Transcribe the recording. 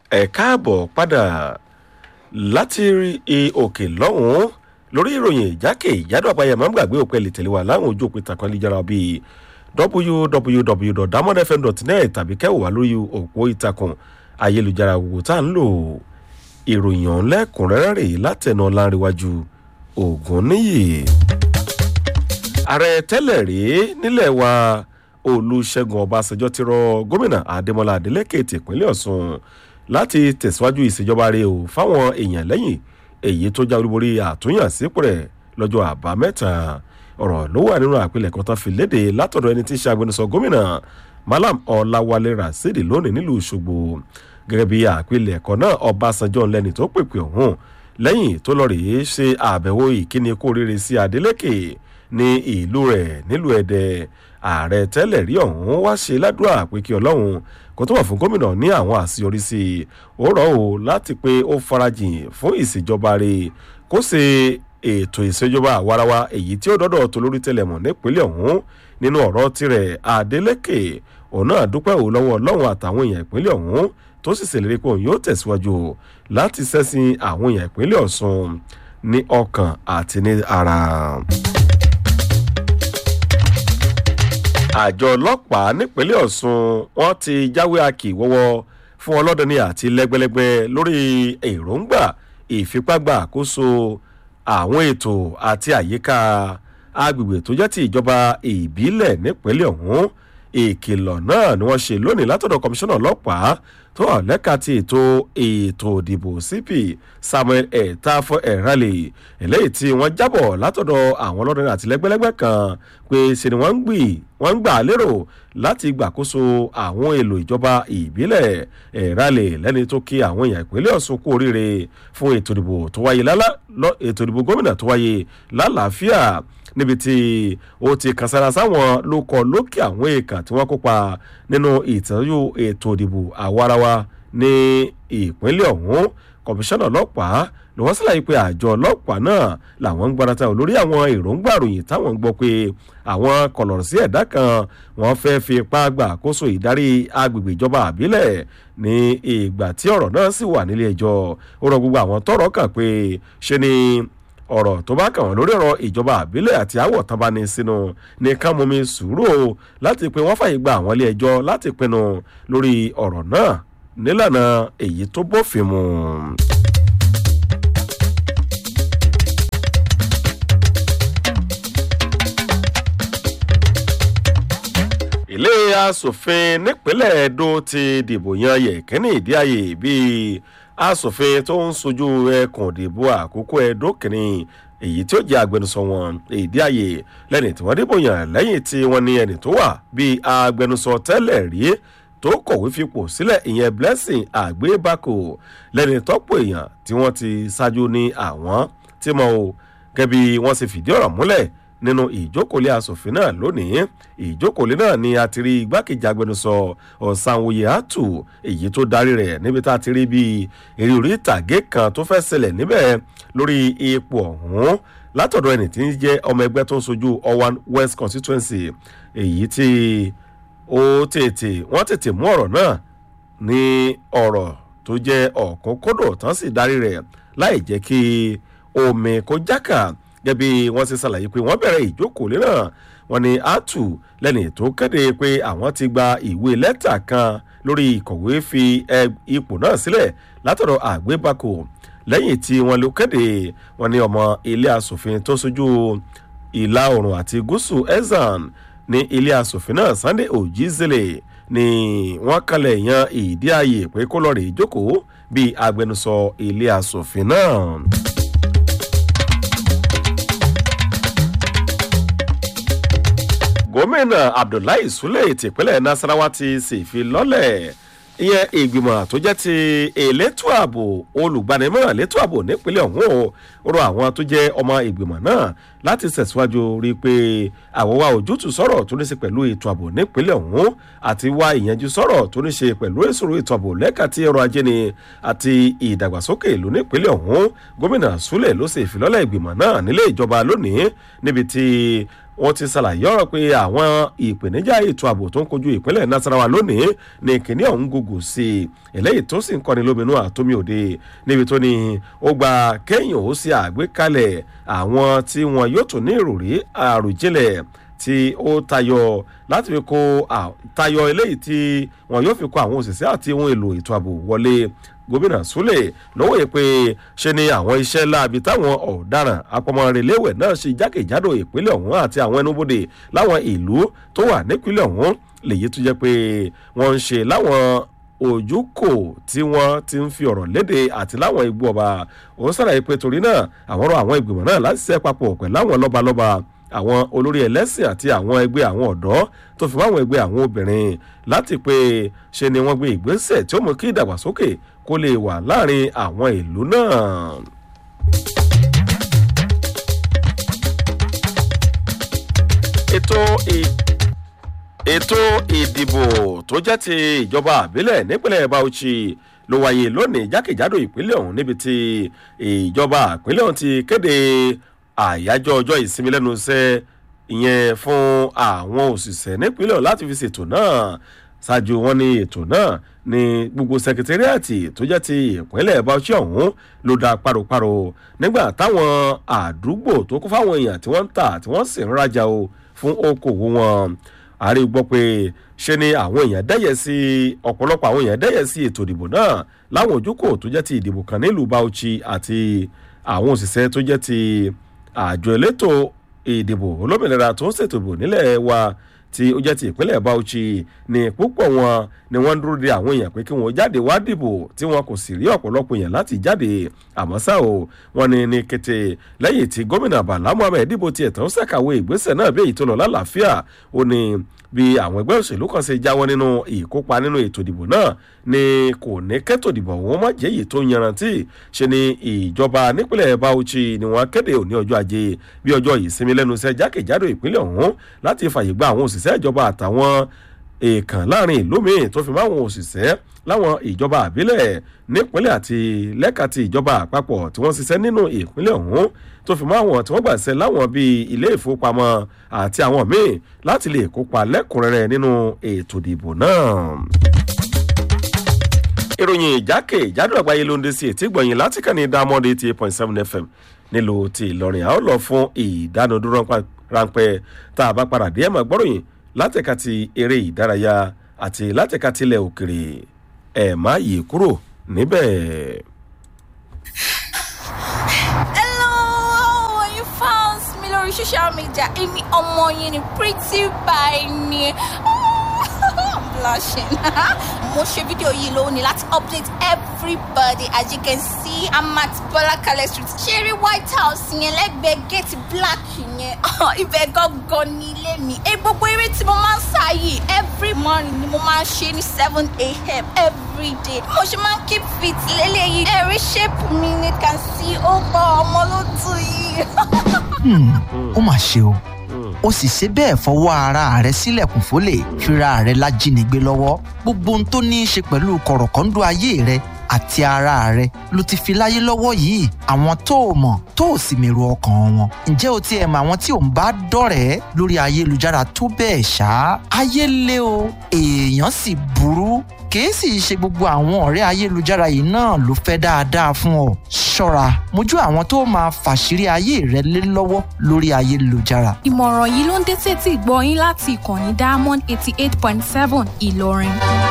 ẹ káàbọ̀ padà láti rí òkè lọ́hùn-ún lórí ìròyìn ìjákè ìjádọ́ àpáyà máa ń gbàgbé òpin lè tẹ̀lé wa láwọn ojú òpin tàkan lè bíi www.damodfm.net tàbí kẹ́wò wá lórí òpó ìtàkùn ayélujára gbogbo tá à ń lò ìròyìn ọ̀hún lẹ́kùnrẹ́rẹ́ rèé látẹ̀nà ọ̀làǹrẹ̀wájú ògùn níyì. ààrẹ tẹ́lẹ̀ rèé nílẹ̀ wa olùṣègùn ọbásanjọ́ ti rọ gómìnà adémọlá adélèké tìpínlẹ̀ ọ̀sùn láti tẹ̀síwájú ìṣèjọba rẹ̀ o fáwọn èèyàn lẹ́yìn èyí tó já olúborí àtúnyàn sípò rẹ̀ lọ́jọ́ àbámẹ́ta ọ̀rọ̀ ló wà nínú àpilẹ̀kọ tán fi léde látọ̀dọ̀ ẹni tí í ṣe agbẹnusọ gómìnà malam ọ̀làwálé rasidi lónìí nílùú ṣògbó gẹ́gẹ́ bí àpilẹ̀kọ náà ọbásanjọ́ lẹ́ni tó pèpè ọ̀hún lẹ́yìn tó lọ rèé ṣe àbẹ̀wò ìkíni kó rere sí adeleke ní ìlú rẹ̀ nílùú ẹ̀dẹ̀ ààrẹ tẹ́lẹ̀ rí ọ̀hún wá ṣe ládùúrà pé kí ọlọ́run kó tó wà fún gómìnà ní àwọn àṣeyọrí sí i ó rọ̀ ọ́ láti pé ó farajìn fún ìṣèjọba rẹ̀ kó ṣe ètò ìṣèjọba àwarawa èyí tí ó dọ́dọ̀ tó lórí tẹlẹmọ̀ nípínlẹ̀ ọ̀hún nínú ọ̀rọ̀ tirẹ̀ adeleke òun náà dúpẹ́ òun lọ́wọ́ ọlọ́run àtàwọn èèyàn ìpínlẹ̀ ọ̀hún tó sì ṣèlérí pé òun yóò tẹ̀síwájú láti ṣẹ́sìn àwọn èèyàn ìpínlẹ̀ ọ̀sùn ní ọkàn àti ní ara. àjọ ọlọ́pàá nípínlẹ̀ ọ̀sùn wọ́n ti jáwé akì wọ́wọ́ fún ọlọ́dúnni àti lẹ́gbẹ́lẹ́gbẹ́ lórí èròǹgbà ìfipágbà àkóso àwọn ètò àti àyíká agbègbè tó jẹ́ ti ìjọba ìbílẹ̀ nípínlẹ̀ ọ̀hún ìkìlọ̀ náà ni wọ́n ṣe lónìí látọ̀dọ̀ kọmíṣánná ọlọ́pàá tó wà lẹ́ka ti ètò ètò ìdìbò cp samuel etafo erale eléyìí tí wọ́n jábọ̀ látọ̀dọ̀ àwọn ọlọ́dún àti lẹ́gbẹ́lẹ́gbẹ́ kan pé ṣe ni wọ́n ń gbì wọ́n ń gbà lérò láti gbàkóso àwọn èlò ìjọba ìbílẹ̀ erale lẹ́ni tó kí àwọn èèyàn ìpínlẹ̀ ọ̀sùn kú oríire fún ètò ìdìbò tó wáyé lálá ètò ìdìbò gómìnà tó wáyé lálàáfíà níbi tí ó ti kàn sára sáwọn ló kọ lókè àwọn èèkàn tí wọ́n kópa nínú ìtọ́jú ètò ìdìbò àwarawa ní ìpínlẹ̀ ọ̀hún kọmíṣánná ọlọ́pàá ló wọ́n sílẹ̀ pé àjọ ọlọ́pàá náà làwọn ń gbarata lórí àwọn èròǹgbà ròyìn táwọn ń gbọ́ pé àwọn kọlọ̀rọ̀ sí ẹ̀dá kan wọ́n fẹ́ fi ipá gbà àkóso ìdarí agbègbè ìjọba àbílẹ̀ ní ìgbà tí ọ̀rọ̀ náà sì wà nílé ẹjọ́ ó rọ gbogbo àwọn tọrọ kàn pé ṣe ni ọ̀rọ̀ tó bá kàn wọ́n lórí ọ̀rọ̀ ìjọba àbílẹ̀ àti àwọ̀ tán bá ní sínú ní ká mú mi sùúrù o láti pé wọ́n fàyè gba àwọn ilé ẹjọ́ láti pinnu lórí ọ̀rọ̀ náà nílànà èyí tó bófin mu. ilé asòfin nípínlẹ̀ edo ti dìbò yan yẹ̀kẹ́ni ìdí ayé bíi asòfin tó ń sojú ẹkùn ìdìbò àkókò ẹdó kìíní èyí tí ó jẹ agbẹnusọ wọn èdè ààyè lẹni tí wọn dìbò yàn lẹyìn tí wọn ní ẹni tó wà bíi agbẹnusọ tẹlẹ rí tó kọ̀wé fipò sílẹ̀ ìyẹn blessing àgbébákò lẹni tọ́pọ̀ èèyàn tí wọ́n ti ṣáájú ní àwọn tí mo gẹ́bí wọ́n sì fìdí ọ̀rọ̀ múlẹ̀ nínú ìjókòólé asòfin náà lónìí ìjókòólé náà ni a ti rí igbákejì agbẹnusọ ọ̀sánwòye àtù èyí tó darí rẹ̀ níbi tá a ti rí bíi eré orí ìtàgé kan tó fẹ́ ṣẹlẹ̀ níbẹ̀ lórí ipò ọ̀hún látọ̀dọ̀ ẹni tí ń jẹ́ ọmọ ẹgbẹ́ tó ń sojú owan west constituency èyí tí ó tètè wọ́n tètè mú ọ̀rọ̀ náà ní ọ̀rọ̀ tó jẹ́ ọ̀kúnkódò tán sì darí rẹ̀ láì jẹ́ kí omi kó jákà gẹ́bí wọ́n ṣe ṣàlàyé pé wọ́n bẹ̀rẹ̀ ìjókòó náà wọ́n ní atu lẹ́ni tó kéde pé àwọn ti gba ìwé lẹ́tà kan lórí ìkọ̀wé fi ipò náà sílẹ̀ látọ̀dọ̀ àgbébákò lẹ́yìn tí wọ́n ló kéde wọ́n ní ọmọ ilé asòfin tó sojú ìlà oòrùn àti gúúsù ezan ní ilé asòfin náà sunday ojizele ni wọ́n kalẹ̀ yan ìdí ààyè pé kó lọ́ọ́ rè jókòó bíi agbẹnusọ ilé asòfin náà. gómìnà abdullahi sule tìpínlẹ̀ nasarawa ti sì fi lọ́lẹ̀ ìyẹn ìgbìmọ̀ tó jẹ́ ti elétò ààbò olùgbanimọ̀ràn létò ààbò nípínlẹ̀ ọ̀hún ó rọ àwọn tó jẹ́ ọmọ ìgbìmọ̀ náà láti tẹ̀síwájú rí i pé àwọn wa ojútùú sọ̀rọ̀ tó ní ṣe pẹ̀lú ètò ààbò nípínlẹ̀ ọ̀hún àti wá ìyẹnjú sọ̀rọ̀ tó ní ṣe pẹ̀lú ìṣòro ètò ààbò lẹ́ka tí ọrọ̀ ajé ni àti ìdàgbàsókè ìlú nípínlẹ̀ ọ̀hún gómìnà súlẹ̀ ló ṣe ìfilọ́lẹ̀ ìgbìmọ̀ náà nílé ìjọba lónìí níbi tí wọ́n ti ṣàlàyé ọ̀rọ̀ pé àwọn ìpèníjà ètò ààbò tó ń kojú ìpínlẹ̀ nasarawa lónìí ní kìnní ọ̀hún gògò sí i eléyìí tó sì ń kọ́ni lóminú àtómi òde níbi tó ní ó gba kéèyàn ó ṣe àgbékalẹ̀ àwọn tí wọn yóò tún ní ìròrí àròjinlẹ̀ tí ó tayọ láti fi kó tayọ eléyìí tí wọn yóò fi kó àwọn òṣìṣẹ́ àti ohun èlò ètò ààbò wọlé gómìnà súlẹ̀ lọ́wọ́ yìí pé ṣe ni àwọn iṣẹ́ láabi táwọn ọ̀daràn apọmọrẹ̀lẹ́wẹ̀ náà ṣe jákèjádò ìpínlẹ̀ ọ̀hún àti àwọn ẹnubodè láwọn ìlú tó wà nípínlẹ̀ ọ̀hún lèyí tó jẹ́ pé wọ́n ń ṣe láwọn ojúkò tí wọ́n ti ń fi ọ̀rọ̀ léde àti láwọn igbó ọba ó sàlàyé pé torí náà àwọn ọ̀rọ̀ àwọn ìgbìmọ̀ náà láti ṣe papọ̀ pẹ̀lú àwọn lọ́balọ́ba àwọn olórí ẹlẹ́sìn àti àwọn ẹgbẹ́ àwọn ọ̀dọ́ tó fi máwọn ẹgbẹ́ àwọn obìnrin láti pé ṣe ni wọ́n gbé ìgbésẹ̀ tí ó mú kí ìdàgbàsókè kó lè wà láàrin àwọn ìlú náà. ètò ètò ìdìbò tó jẹ́ ti ìjọba àbílẹ̀ nípínlẹ̀ bauchi ló wáyé lónìí jákèjádò ìpínlẹ̀ ọ̀hún níbi tí ìjọba ìpínlẹ̀ ọ̀hún ti kéde àyájọ́ ọjọ́ ìsinmi lẹ́nu iṣẹ́ ìyẹn fún àwọn òṣìṣẹ́ nípínlẹ̀ láti fi ṣètò náà ṣáájú wọn ní ètò náà ní gbogbo sẹkẹtẹríàtì tó jẹ́ ti ìpínlẹ̀ bauchi ọ̀hún ló da paroparo nígbà táwọn àdúgbò tó kún fáwọn èèyàn tí wọ́n ń tà tí wọ́n sì ń rajà o fún okòwò wọn ààrẹ gbọ́ pé ṣe ni àwọn èèyàn dẹ́yẹ sí ọ̀pọ̀lọpọ̀ àwọn èèyàn dẹ́yẹ sí ètò ìdìbò náà láwọn ojúkò tó jẹ́ ti ìdìbò kan nílùú bauchi àti àwọn òṣìṣẹ́ tó jẹ́ ti àjọ elétò ìdìbò olómìnira tó ń ṣètò ìbò nílẹ̀ wa tí ó jẹ́ ti ìpínlẹ̀ bauchi ní púpọ̀ wọn ni wọ́n ń dúró de àwọn èèyàn pé kí wọ́n jáde wá dìbò tí wọn kò sì rí ọ̀pọ̀lọpọ̀ èèyàn láti jáde àmọ́ ṣá o wọ́n ní ní kété lẹ́yìn tí gómìnà bala muhammed dìbò tiẹ̀ tán ṣàkàwé ìgbésẹ̀ náà bí èyí tó lọ lálàáfíà ó ní bí àwọn ẹgbẹ́ òṣèlú kan ṣe jáwọ́ nínú ìkópa nínú ètò ìdìbò náà ni kò ní kẹ́tò ìdìbò wọn má jẹ́ èyí tó yanrantí ṣe ni ìjọba nípínlẹ̀ bauchi ni wọ́n kéde òní ọjọ́ ajé bí ọjọ́ ìsinmi lẹ́nu iṣẹ́ jákèjádò ìpínlẹ̀ ọ̀hún láti fàyè gba àwọn òṣìṣẹ́ ìjọba àtàwọn èèkàn láàrin ìlú míì tó fi máwọn òṣìṣẹ́ láwọn ìjọba àbílẹ̀ nípínlẹ̀ àti lẹ́ka ti ìjọba àpapọ̀ tí wọ́n ṣiṣẹ́ nínú ìpínlẹ̀ ọ̀hún tó fi máwọn tí wọ́n gbà ṣe láwọn bíi ilé ìfowópamọ́ àti àwọn míì láti lè kópa lẹ́kùnrẹ́rẹ́ nínú ètò ìdìbò náà. ìròyìn ìjákè ìjádùn àgbáyé ló ń dé sí ètí gbọ̀nyìn láti kàn ní diamond eighty eight point seven fm nílùú ti ìlọrin a ó lọ fún ìdánudúró ráńpẹ́ tá a bá padà dé ẹ̀ máa gbọ́ròyìn látẹ̀ka ti eré ìdárayá àti látẹ̀ka tilẹ̀ òkèrè ẹ̀ má yí kúrò níbẹ̀. hello you found me lórí social media èmi ọmọ yẹn ni pretty by ni blushing mo ṣe fídíò yìí lónìí láti update everybody as you can see i'm at bọlákalẹ street ṣeré white house yẹn lẹ́gbẹ̀ẹ́ gate black yẹn ibẹ̀ gangan ní ilé mi ẹ gbogbo eré tí mo máa ń sá yìí every morning ni mo máa ń ṣe ní seven a.m. every day mo ṣe máa ń keep fit lélẹ́yìí ẹ̀rí shape mi ni can see ó bọ ọmọ ló tù yìí. ó mà ṣe o ó sì ṣe bẹ́ẹ̀ fọwọ́ ara rẹ̀ sílẹ̀kùn fólè fira rẹ̀ lájínigbé lọ́wọ́ gbogbo ohun tó ní í ṣe pẹ̀lú kọ̀rọ̀kọ́ńdú ayé rẹ̀ àti ara rẹ̀ ló ti fi láyé lọ́wọ́ yìí àwọn tó o mọ̀ tó o sì mèrò ọkàn wọn ǹjẹ́ o ti ẹ̀ mọ àwọn tí ò ń bá dọ̀rẹ́ lórí ayélujára tó bẹ́ẹ̀ ṣá ayé lé o èèyàn sì burú kìí sì ṣe gbogbo àwọn ọ̀rẹ́ ayélujára yìí náà ló fẹ́ dáadáa fún ọ ṣọ́ra mójú àwọn tó máa fàṣírí ayé rẹ lé lọ́wọ́ lórí ayélujára. ìmọ̀ràn yìí ló ń dé sétí ìgbọ́ yín láti ìkànnì diamond eighty eight point seven ìlọrin.